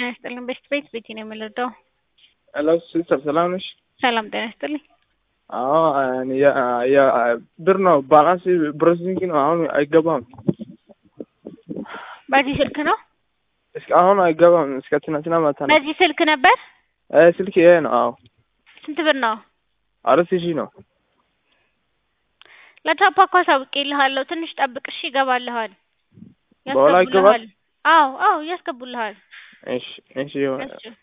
ጤና ይስጥልኝ። በስት ቤት ቤቴ ነው የምንረዳው። ሄሎ ሲስተር ሰላም ነሽ? ሰላም ጤና ይስጥልኝ። አዎ ብር ነው ባላንስ ፕሮሰሲንግ ነው። አሁን አይገባም። በዚህ ስልክ ነው? እስከ አሁን አይገባም። እስከ ትናንትና ማታ ነው። በዚህ ስልክ ነበር? እ ስልክ ይሄ ነው። አዎ ስንት ብር ነው? አራት ሺህ ነው። ለቻፓ እኮ አሳውቄልሃለሁ። ትንሽ ጠብቅ እሺ። ይገባልሃል። በኋላ ይገባል? አዎ አዎ፣ ያስገቡልሃል። እሺ እሺ ይሆናል። እሺ